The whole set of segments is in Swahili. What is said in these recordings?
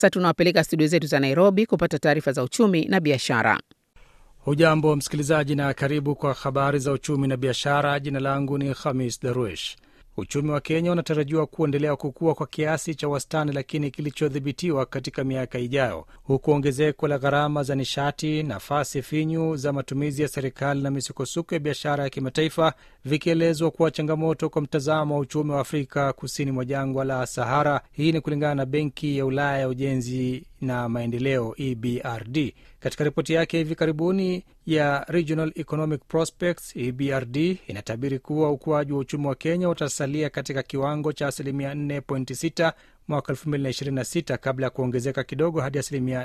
Sasa tunawapeleka studio zetu za Nairobi kupata taarifa za uchumi na biashara. Hujambo msikilizaji, na karibu kwa habari za uchumi na biashara. Jina langu ni Khamis Darwish. Uchumi wa Kenya unatarajiwa kuendelea kukua kwa kiasi cha wastani, lakini kilichodhibitiwa katika miaka ijayo, huku ongezeko la gharama za nishati, nafasi finyu za matumizi ya serikali na misukosuko ya biashara ya kimataifa vikielezwa kuwa changamoto kwa mtazamo wa uchumi wa Afrika kusini mwa jangwa la Sahara. Hii ni kulingana na Benki ya Ulaya ya Ujenzi na Maendeleo, EBRD. Katika ripoti yake hivi karibuni ya Regional Economic Prospects, EBRD inatabiri kuwa ukuaji wa uchumi wa Kenya utasalia katika kiwango cha asilimia 4.6 mwaka 2026 kabla ya kuongezeka kidogo hadi asilimia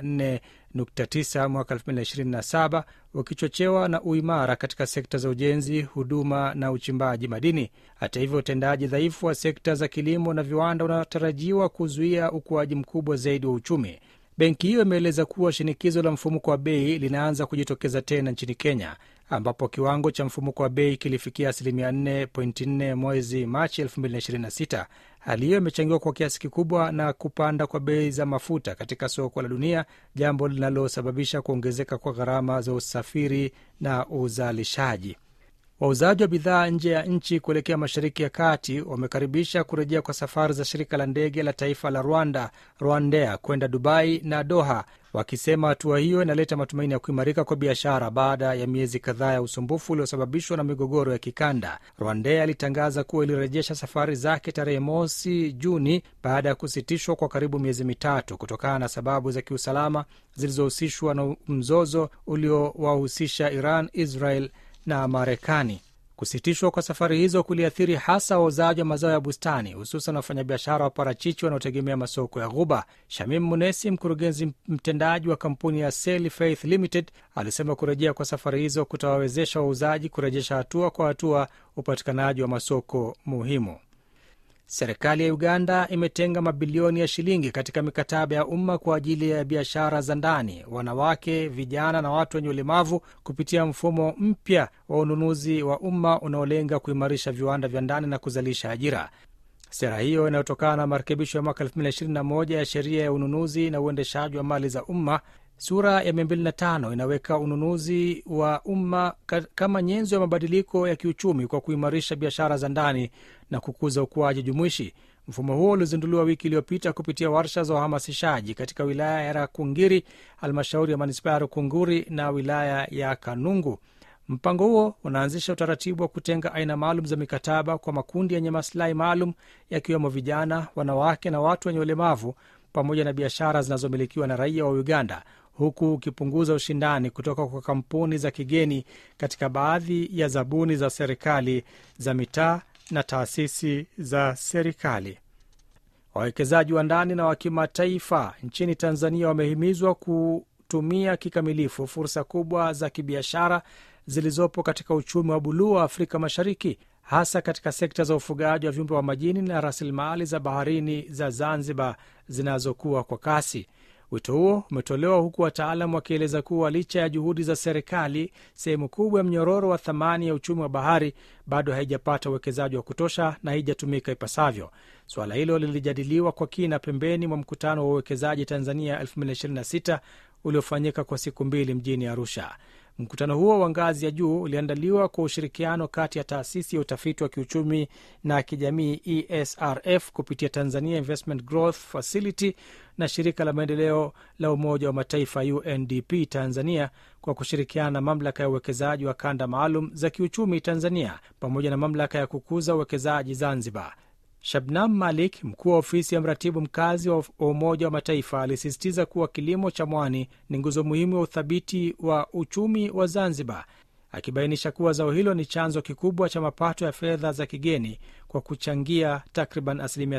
4.9 mwaka 2027 ukichochewa na uimara katika sekta za ujenzi, huduma na uchimbaji madini. Hata hivyo, utendaji dhaifu wa sekta za kilimo na viwanda unatarajiwa kuzuia ukuaji mkubwa zaidi wa uchumi. Benki hiyo imeeleza kuwa shinikizo la mfumuko wa bei linaanza kujitokeza tena nchini Kenya, ambapo kiwango cha mfumuko wa bei kilifikia asilimia 4.4 mwezi Machi 2026. Hali hiyo imechangiwa kwa kiasi kikubwa na kupanda kwa bei za mafuta katika soko la dunia, jambo linalosababisha kuongezeka kwa gharama za usafiri na uzalishaji. Wauzaji wa bidhaa nje ya nchi kuelekea Mashariki ya Kati wamekaribisha kurejea kwa safari za shirika la ndege la taifa la Rwanda, Rwandair, kwenda Dubai na Doha, wakisema hatua hiyo inaleta matumaini ya kuimarika kwa biashara baada ya miezi kadhaa ya usumbufu uliosababishwa na migogoro ya kikanda. Rwandair alitangaza kuwa ilirejesha safari zake tarehe mosi Juni baada ya kusitishwa kwa karibu miezi mitatu kutokana na sababu za kiusalama zilizohusishwa na mzozo uliowahusisha Iran, Israel na Marekani. Kusitishwa kwa safari hizo kuliathiri hasa wauzaji wa mazao ya bustani, hususan wafanyabiashara wa parachichi wanaotegemea masoko ya Ghuba. Shamim Munesi, mkurugenzi mtendaji wa kampuni ya Sale Faith Limited, alisema kurejea kwa safari hizo kutawawezesha wauzaji kurejesha hatua kwa hatua upatikanaji wa masoko muhimu. Serikali ya Uganda imetenga mabilioni ya shilingi katika mikataba ya umma kwa ajili ya biashara za ndani, wanawake, vijana na watu wenye ulemavu kupitia mfumo mpya wa ununuzi wa umma unaolenga kuimarisha viwanda vya ndani na kuzalisha ajira. Sera hiyo inayotokana na marekebisho ya mwaka 2021 ya sheria ya ununuzi na uendeshaji wa mali za umma sura ya 205 inaweka ununuzi wa umma kama nyenzo ya mabadiliko ya kiuchumi kwa kuimarisha biashara za ndani na kukuza ukuaji jumuishi. Mfumo huo ulizinduliwa wiki iliyopita kupitia warsha za uhamasishaji katika wilaya ya Rakungiri, halmashauri ya manispaa ya Rukunguri na wilaya ya Kanungu. Mpango huo unaanzisha utaratibu wa kutenga aina maalum za mikataba kwa makundi yenye masilahi maalum yakiwemo vijana, wanawake na watu wenye ulemavu pamoja na biashara zinazomilikiwa na raia wa Uganda, huku ukipunguza ushindani kutoka kwa kampuni za kigeni katika baadhi ya zabuni za serikali za mitaa na taasisi za serikali. Wawekezaji wa ndani na wa kimataifa nchini Tanzania wamehimizwa kutumia kikamilifu fursa kubwa za kibiashara zilizopo katika uchumi wa buluu wa Afrika Mashariki, hasa katika sekta za ufugaji wa viumbe wa majini na rasilimali za baharini za Zanzibar zinazokuwa kwa kasi. Wito huo umetolewa huku wataalam wakieleza kuwa licha ya juhudi za serikali, sehemu kubwa ya mnyororo wa thamani ya uchumi wa bahari bado haijapata uwekezaji wa kutosha na haijatumika ipasavyo. Suala hilo lilijadiliwa kwa kina pembeni mwa mkutano wa uwekezaji Tanzania 2026 uliofanyika kwa siku mbili mjini Arusha. Mkutano huo wa ngazi ya juu uliandaliwa kwa ushirikiano kati ya taasisi ya utafiti wa kiuchumi na kijamii ESRF kupitia Tanzania Investment Growth Facility na shirika la maendeleo la Umoja wa Mataifa UNDP Tanzania kwa kushirikiana na mamlaka ya uwekezaji wa kanda maalum za kiuchumi Tanzania pamoja na mamlaka ya kukuza uwekezaji Zanzibar. Shabnam Malik, mkuu wa ofisi ya mratibu mkazi wa Umoja wa Mataifa, alisisitiza kuwa kilimo cha mwani ni nguzo muhimu ya uthabiti wa uchumi wa Zanzibar, akibainisha kuwa zao hilo ni chanzo kikubwa cha mapato ya fedha za kigeni kwa kuchangia takriban asilimia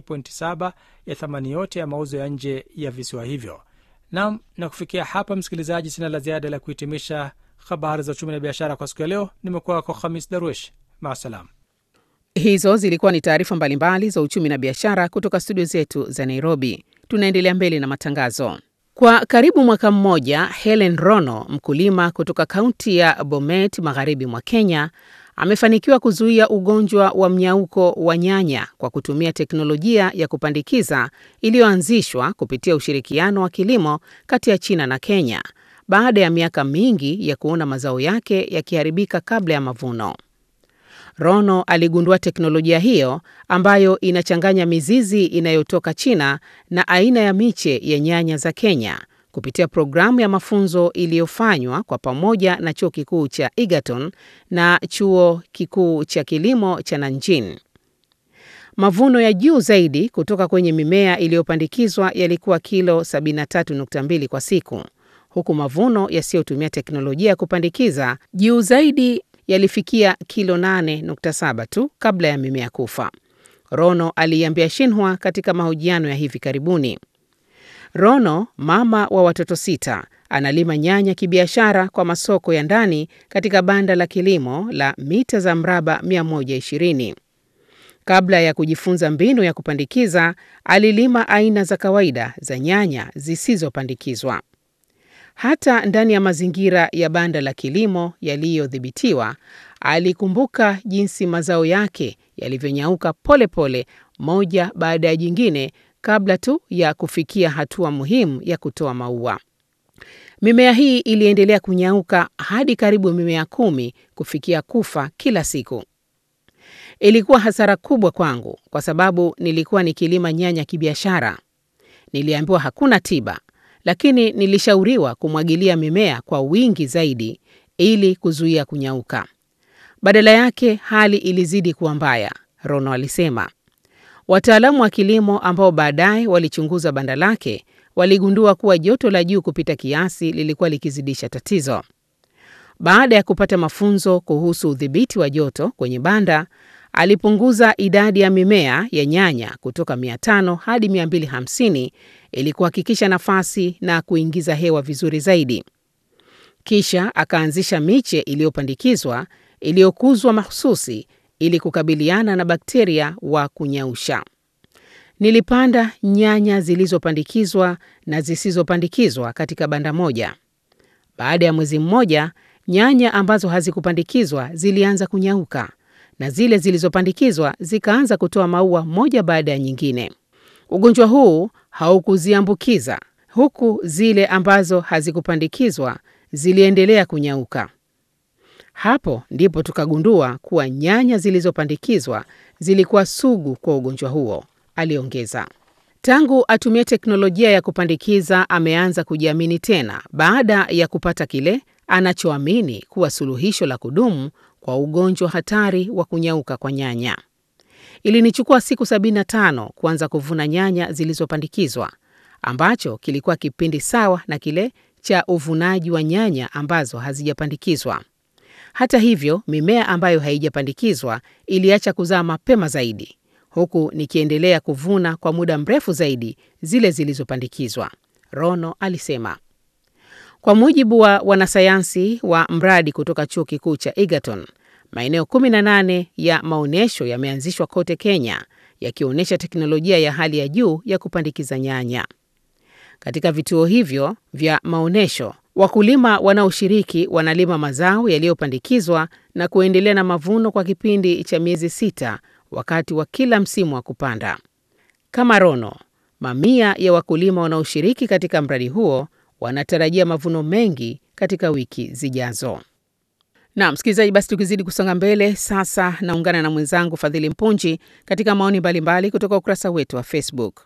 70.7 ya thamani yote ya mauzo ya nje ya visiwa hivyo. Nam, na kufikia hapa, msikilizaji, sina la ziada la kuhitimisha habari za uchumi na biashara kwa siku ya leo. Nimekuwa wako Khamis Darwish, maasalam. Hizo zilikuwa ni taarifa mbalimbali za uchumi na biashara kutoka studio zetu za Nairobi. Tunaendelea mbele na matangazo. Kwa karibu mwaka mmoja, Helen Rono, mkulima kutoka kaunti ya Bomet magharibi mwa Kenya, amefanikiwa kuzuia ugonjwa wa mnyauko wa nyanya kwa kutumia teknolojia ya kupandikiza iliyoanzishwa kupitia ushirikiano wa kilimo kati ya China na Kenya baada ya miaka mingi ya kuona mazao yake yakiharibika kabla ya mavuno. Rono aligundua teknolojia hiyo ambayo inachanganya mizizi inayotoka China na aina ya miche ya nyanya za Kenya kupitia programu ya mafunzo iliyofanywa kwa pamoja na Chuo Kikuu cha Egerton na Chuo Kikuu cha Kilimo cha Nanjing. Mavuno ya juu zaidi kutoka kwenye mimea iliyopandikizwa yalikuwa kilo 73.2 kwa siku, huku mavuno yasiyotumia teknolojia ya kupandikiza juu zaidi yalifikia kilo 8.7 tu kabla ya mimea kufa, Rono aliiambia Xinhua katika mahojiano ya hivi karibuni. Rono, mama wa watoto sita, analima nyanya kibiashara kwa masoko ya ndani katika banda la kilimo la mita za mraba 120. Kabla ya kujifunza mbinu ya kupandikiza, alilima aina za kawaida za nyanya zisizopandikizwa. Hata ndani ya mazingira ya banda la kilimo yaliyodhibitiwa, alikumbuka jinsi mazao yake yalivyonyauka polepole moja baada ya jingine kabla tu ya kufikia hatua muhimu ya kutoa maua. Mimea hii iliendelea kunyauka hadi karibu mimea kumi kufikia kufa kila siku. Ilikuwa hasara kubwa kwangu kwa sababu nilikuwa nikilima nyanya kibiashara. Niliambiwa hakuna tiba, lakini nilishauriwa kumwagilia mimea kwa wingi zaidi ili kuzuia kunyauka. Badala yake hali ilizidi kuwa mbaya, Rono alisema. Wataalamu wa kilimo ambao baadaye walichunguza banda lake waligundua kuwa joto la juu kupita kiasi lilikuwa likizidisha tatizo. Baada ya kupata mafunzo kuhusu udhibiti wa joto kwenye banda, alipunguza idadi ya mimea ya nyanya kutoka 500 hadi 250 ili kuhakikisha nafasi na kuingiza hewa vizuri zaidi. Kisha akaanzisha miche iliyopandikizwa iliyokuzwa mahususi ili kukabiliana na bakteria wa kunyausha. Nilipanda nyanya zilizopandikizwa na zisizopandikizwa katika banda moja. Baada ya mwezi mmoja, nyanya ambazo hazikupandikizwa zilianza kunyauka na zile zilizopandikizwa zikaanza kutoa maua moja baada ya nyingine. Ugonjwa huu haukuziambukiza, huku zile ambazo hazikupandikizwa ziliendelea kunyauka. Hapo ndipo tukagundua kuwa nyanya zilizopandikizwa zilikuwa sugu kwa ugonjwa huo, aliongeza. Tangu atumie teknolojia ya kupandikiza, ameanza kujiamini tena baada ya kupata kile anachoamini kuwa suluhisho la kudumu kwa ugonjwa hatari wa kunyauka kwa nyanya. Ilinichukua siku 75 kuanza kuvuna nyanya zilizopandikizwa, ambacho kilikuwa kipindi sawa na kile cha uvunaji wa nyanya ambazo hazijapandikizwa. Hata hivyo, mimea ambayo haijapandikizwa iliacha kuzaa mapema zaidi, huku nikiendelea kuvuna kwa muda mrefu zaidi zile zilizopandikizwa, Rono alisema. Kwa mujibu wa wanasayansi wa mradi kutoka chuo kikuu cha Egerton, maeneo 18 ya maonyesho yameanzishwa kote Kenya, yakionyesha teknolojia ya hali ya juu ya kupandikiza nyanya. Katika vituo hivyo vya maonyesho, wakulima wanaoshiriki wanalima mazao yaliyopandikizwa na kuendelea na mavuno kwa kipindi cha miezi sita wakati wa kila msimu wa kupanda. Kama Rono, mamia ya wakulima wanaoshiriki katika mradi huo wanatarajia mavuno mengi katika wiki zijazo. Na msikilizaji, basi tukizidi kusonga mbele, sasa naungana na mwenzangu Fadhili Mpunji katika maoni mbalimbali kutoka ukurasa wetu wa Facebook.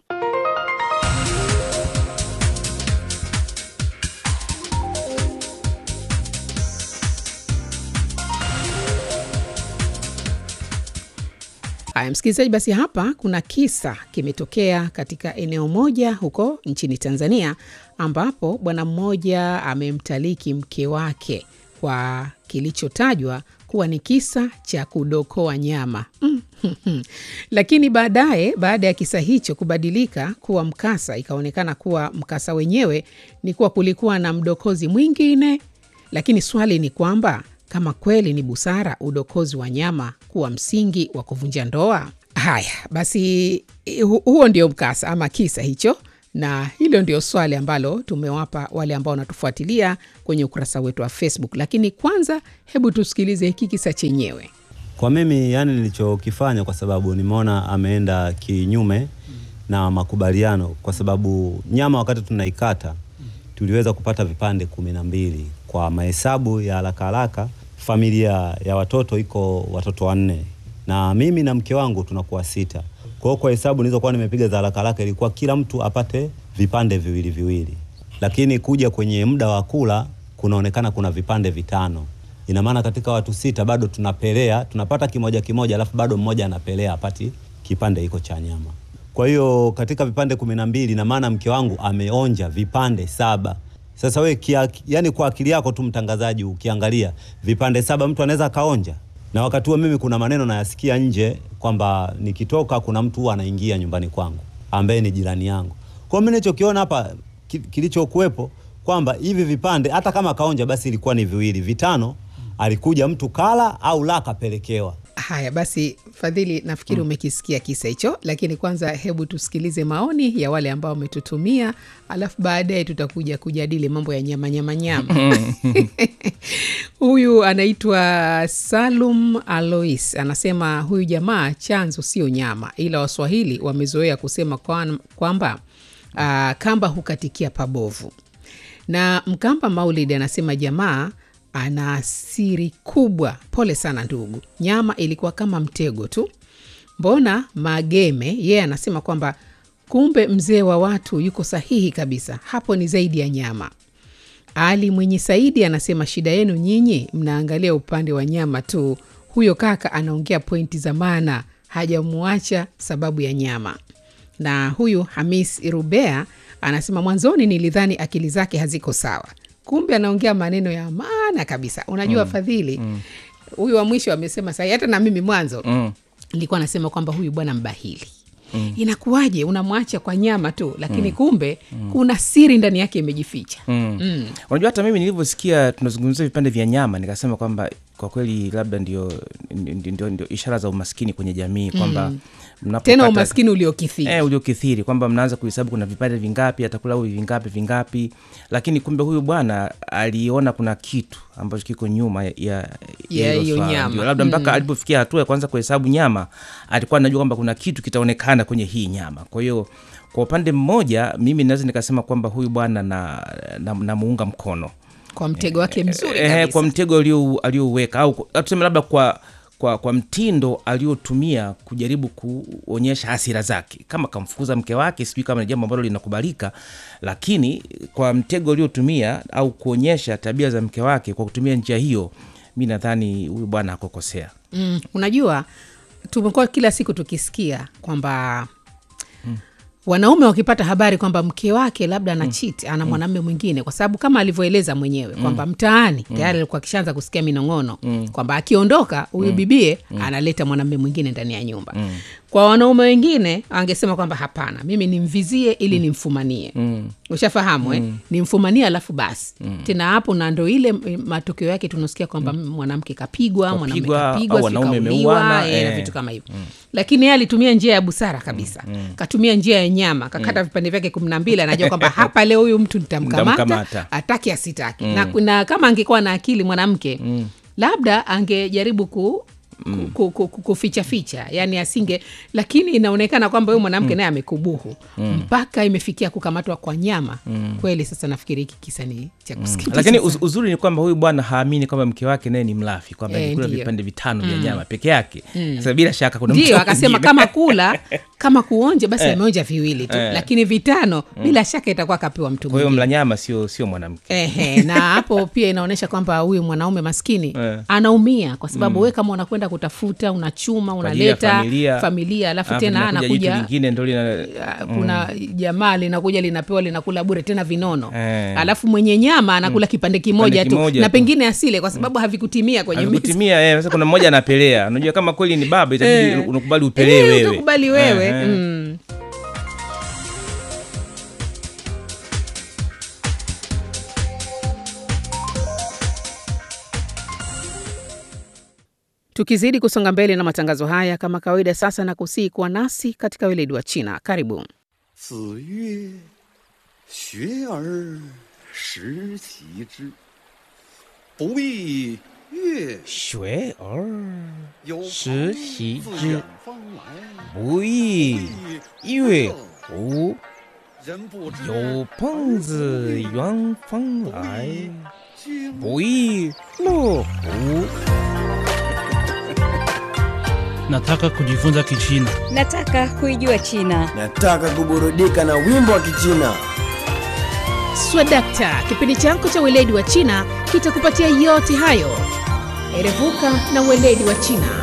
Haya msikilizaji, basi hapa kuna kisa kimetokea katika eneo moja huko nchini Tanzania, ambapo bwana mmoja amemtaliki mke wake kwa kilichotajwa kuwa ni kisa cha kudokoa nyama lakini baadaye, baada ya kisa hicho kubadilika kuwa mkasa, ikaonekana kuwa mkasa wenyewe ni kuwa kulikuwa na mdokozi mwingine. Lakini swali ni kwamba kama kweli ni busara udokozi wa nyama kuwa msingi wa kuvunja ndoa? Haya basi, hu huo ndio mkasa ama kisa hicho, na hilo ndio swali ambalo tumewapa wale ambao wanatufuatilia kwenye ukurasa wetu wa Facebook. Lakini kwanza, hebu tusikilize hiki kisa chenyewe. Kwa mimi yani, nilichokifanya kwa sababu nimeona ameenda kinyume na makubaliano, kwa sababu nyama wakati tunaikata tuliweza kupata vipande kumi na mbili kwa mahesabu ya haraka haraka. Familia ya watoto iko watoto wanne na mimi na mke wangu tunakuwa sita. Kwa hiyo kwa hesabu nilizokuwa nimepiga za haraka haraka ilikuwa kila mtu apate vipande viwili viwili, lakini kuja kwenye muda wa kula kunaonekana kuna vipande vitano. Ina maana katika watu sita bado tunapelea, tunapata kimoja kimoja, alafu bado mmoja anapelea apati kipande hiko cha nyama. Kwa hiyo katika vipande kumi na mbili, ina maana mke wangu ameonja vipande saba. Sasa we kia, yani kwa akili yako tu mtangazaji, ukiangalia vipande saba mtu anaweza akaonja na wakati huo mimi kuna maneno nayasikia nje kwamba nikitoka kuna mtu huwa anaingia nyumbani kwangu ambaye ni jirani yangu. Kwa mimi nilichokiona hapa ki, kilichokuwepo kwamba hivi vipande hata kama kaonja basi ilikuwa ni viwili, vitano alikuja mtu kala au la kapelekewa. Haya basi, Fadhili, nafikiri umekisikia kisa hicho, lakini kwanza hebu tusikilize maoni ya wale ambao wametutumia, alafu baadaye tutakuja kujadili mambo ya nyama nyama nyama. Huyu anaitwa Salum Alois anasema huyu jamaa chanzo sio nyama, ila Waswahili wamezoea kusema kwan- kwamba ah, kamba hukatikia pabovu. Na Mkamba Maulid anasema jamaa ana siri kubwa. Pole sana ndugu, nyama ilikuwa kama mtego tu. Mbona Mageme yeye anasema kwamba kumbe mzee wa watu yuko sahihi kabisa, hapo ni zaidi ya nyama. Ali Mwenye Saidi anasema shida yenu nyinyi mnaangalia upande wa nyama tu. Huyo kaka anaongea pointi za maana, hajamuacha sababu ya nyama. Na huyu Hamis Irubea anasema mwanzoni nilidhani akili zake haziko sawa, kumbe anaongea maneno ya maana kabisa. Unajua Fadhili, huyu wa mwisho amesema sahi, hata na mimi mwanzo Mm. nilikuwa nasema kwamba huyu bwana mbahili inakuwaje unamwacha kwa nyama tu lakini kumbe kuna siri ndani yake imejificha Mm. Unajua hata mimi nilivyosikia tunazungumzia vipande vya nyama nikasema kwamba kwa kweli labda ndio, ndio, ndio, ndio ishara za umaskini kwenye jamii kwamba mnapopata- tena umaskini uliokithiri Eh, uliokithiri kwamba mnaanza kuhesabu kuna vipande vingapi atakula huyu vingapi vingapi, lakini kumbe huyu bwana aliona kuna kitu ambacho kiko nyuma ya, ya, Ya hilo hiyo swala. nyama. Ndio, labda mpaka alipofikia hatua ya kwanza kuhesabu nyama alikuwa anajua kwamba kuna kitu kitaonekana kwenye hii nyama. Kwa hiyo kwa upande mmoja mimi naweza nikasema kwamba huyu bwana na, na, namuunga mkono kwa mtego wake mzuri eh, kabisa. kwa mtego alio- aliouweka au au tuseme labda kwa kwa, kwa mtindo aliotumia kujaribu kuonyesha hasira zake, kama kamfukuza mke wake, sijui kama ni jambo ambalo linakubalika, lakini kwa mtego aliotumia au kuonyesha tabia za mke wake kwa kutumia njia hiyo, mi nadhani huyu bwana hakukosea. Mm, unajua tumekuwa kila siku tukisikia kwamba wanaume wakipata habari kwamba mke wake labda ana cheat ana mwanamume mwingine, kwa sababu kama alivyoeleza mwenyewe kwamba mtaani tayari alikuwa akishaanza kusikia minong'ono kwamba akiondoka huyu bibie analeta mwanamume mwingine ndani ya nyumba. Kwa wanaume wengine angesema kwamba hapana, mimi nimvizie ili nimfumanie. Ushafahamu eh? Nimfumanie alafu basi tena hapo, na ndo ile mm, matokeo yake tunasikia kwamba mwanamke kapigwa, mwanamume Kapigwa, kapigwa, au wanaume sijui wameuana, kauliwa, eh, na eh. vitu kama hivyo lakini yeye alitumia njia ya busara kabisa katumia njia ya nyama kakata vipande vyake kumi na mbili anajua kwamba hapa leo huyu mtu nitamkamata Nitamkamata. atake asitake na, na kama angekuwa na akili mwanamke labda angejaribu ku ku- ku- ku- ku- kuficha ficha yani asinge lakini inaonekana kwamba huyu mwanamke naye amekubuhu mpaka imefikia kukamatwa kwa nyama kweli sasa nafikiri hiki kisa ni cha kusikitisha Lakini sana. uz, uzuri ni kwamba huyu bwana haamini kwamba mke wake naye ni mlafi, kwamba Eh, alikula ndiyo. vipande vitano vya nyama peke yake. Sasa bila shaka kuna mtu ndio akasema mwingine. kama kula kama kuonja basi ameonja viwili tu lakini vitano bila shaka itakuwa kapewa mtu Kwa hiyo mwingine mla nyama sio sio mwanamke. Ehe, na hapo pia inaonyesha kwamba huyu mwanaume maskini Eh. anaumia kwa sababu we kama unakwenda kutafuta unachuma Kwa ajili ya unaleta familia. familia alafu Alafu tena linakuja jitu anakuja lingine ndo lina Ah, kuna jamaa linakuja linapewa linakula bure tena vinono Eh. alafu mwenye nyama anakula kipande kimoja tu kimoja na tu. pengine asile kwa sababu havikutimia kwenye meza kutimia eh, sasa kuna mmoja anapelea. Unajua kama kweli ni baba itabidi Eh. unakubali upelee Eh, wewe. utakubali wewe Eh, eh. mm. Tukizidi kusonga mbele na matangazo haya kama kawaida, sasa na kusii kuwa nasi katika weledi wa China. Karibu. 子曰学而时习之，不亦乐学而有时朋习自之远方来， 不亦乐乎？ 人不知有朋自远方来， 经不亦乐乎？ Nataka kujifunza Kichina. Nataka kuijua China. Nataka kuburudika na wimbo wa Kichina. Swadakta, kipindi chako cha weledi wa China kitakupatia yote hayo. Erevuka na weledi wa China.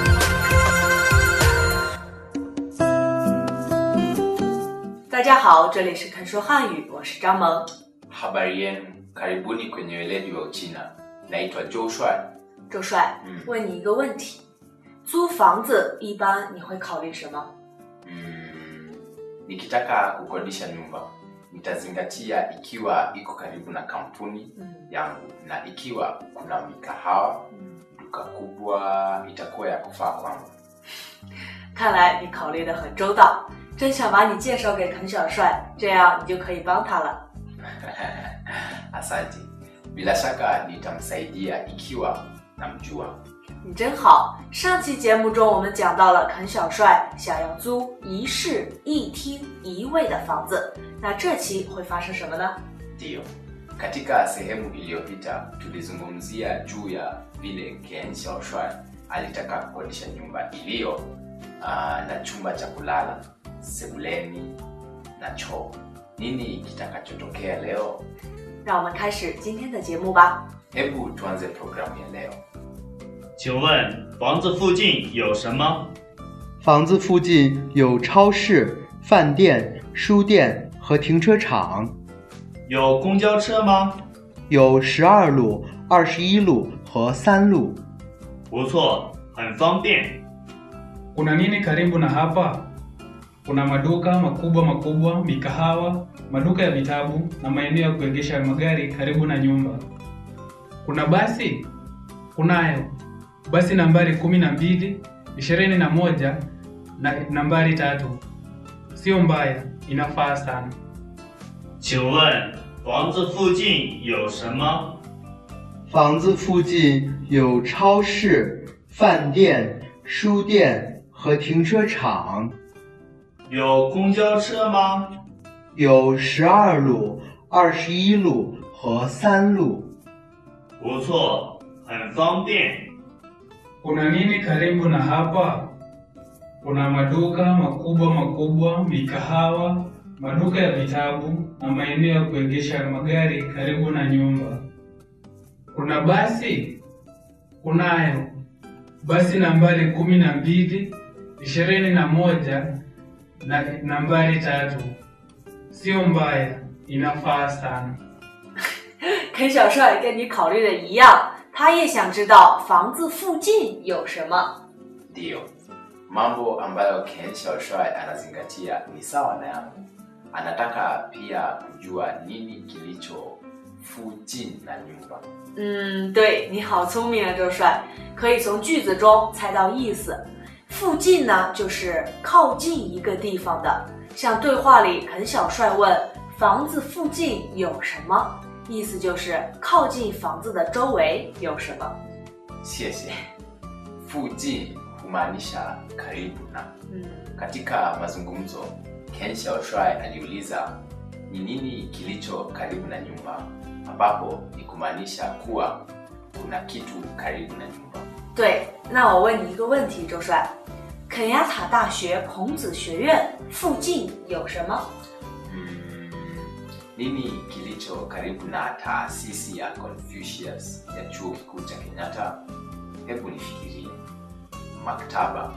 大家好，这里是肯说汉语，我是张萌。 Habari yenu, karibuni kwenye weledi wa Uchina. Naitwa Joe Shuai. 周帅， 嗯问你一个问题：租房子一般你会考虑什么？ Mm, nikitaka kukodisha nyumba nitazingatia ikiwa iko karibu na kampuni 嗯 yangu na ikiwa kuna mikahawa, 嗯， duka kubwa itakuwa ya kufaa kwangu. 看来你考虑的很周到，真想把你介绍给肯小帅，这样你就可以帮他了。 Asante. Bila shaka nitamsaidia ikiwa namjua. 你真好。上期节目中我们讲到了肯小帅想要租一室一厅一卫的房子，那这期会发生什么呢？ Ndiyo, katika sehemu iliyopita tulizungumzia juu ya vile Ken Xiaoshuai alitaka kukodisha nyumba iliyo uh, na chumba cha kulala, sebuleni na choo. Nini kitakachotokea leo? 让我们开始今天的节目吧。 Hebu tuanze programu ya leo. 请问房子附近有什么？ 房子附近有超市、饭店、书店和停车场， 有公交车吗？ 有十二路、二十一路和三路。 不错，很方便。 Kuna nini karibu na hapa? Kuna maduka makubwa makubwa, mikahawa, maduka ya vitabu na maeneo ya kuegesha magari karibu na nyumba. Kuna basi? Kunayo. Basi nambari kumi na mbili, ishirini na moja na nambari tatu. Sio mbaya, inafaa sana. 请问房子附近有什么？ 房子附近有超市、饭店、书店和停车场， 有公交车吗？ 有十二路、二十一路和三路。 不错，很方便。 Kuna nini karibu na hapa? Kuna maduka makubwa makubwa, mikahawa, maduka ya vitabu na maeneo ya kuegesha magari karibu na nyumba. Kuna basi? Kunayo. Basi nambari kumi na mbili, ishirini na moja na nambari tatu. Sio mbaya, inafaa sana. 肯小帅跟你考虑的一样，他也想知道房子附近有什么。 Ndiyo, mambo ambayo Ken Xiaoshuai anazingatia ni sawa na yangu. Anataka pia kujua nini kilicho fujin na nyumba. 嗯，对，你好聪明啊，周帅，可以从句子中猜到意思。附近呢，就是靠近一个地方的。像对话里，肯小帅问房子附近有什么，意思就是靠近房子的周围有什么。 谢谢. Fujin humaanisha karibu na. 嗯， Katika mazungumzo, Ken Xiaoshuai aliuliza ni nini kilicho karibu na nyumba, ambapo ni kumaanisha kuwa kuna kitu karibu na nyumba. 对，那我问你一个问题，周帅，肯亚塔大学孔子学院附近有什么？ Mm, nini kilicho karibu na taasisi ya Confucius ya chuo kikuu cha Kenyatta? Hebu nifikirie. Maktaba,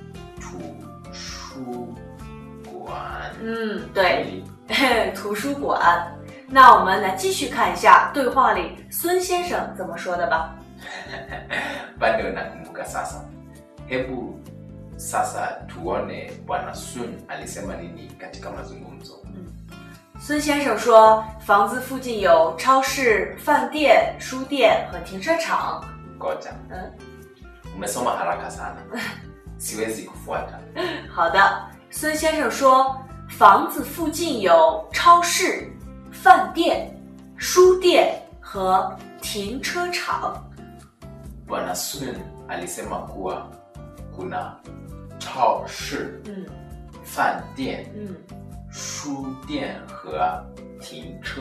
tushuguan. 嗯，对，图书馆。那我们来继续看一下对话里孙先生怎么说的吧。 bado nakumbuka sasa. Hebu sasa tuone bwana Sun alisema nini katika mazungumzo. 孙先生说，房子附近有超市、饭店、书店和停车场。 Ngoja, 嗯， umesoma haraka sana, siwezi kufuata. 好的。孙先生说，房子附近有超市、 饭店、书店和停车场。 Bwana Sun alisema kuwa kuna chao shi, 嗯饭店、 嗯书店和停车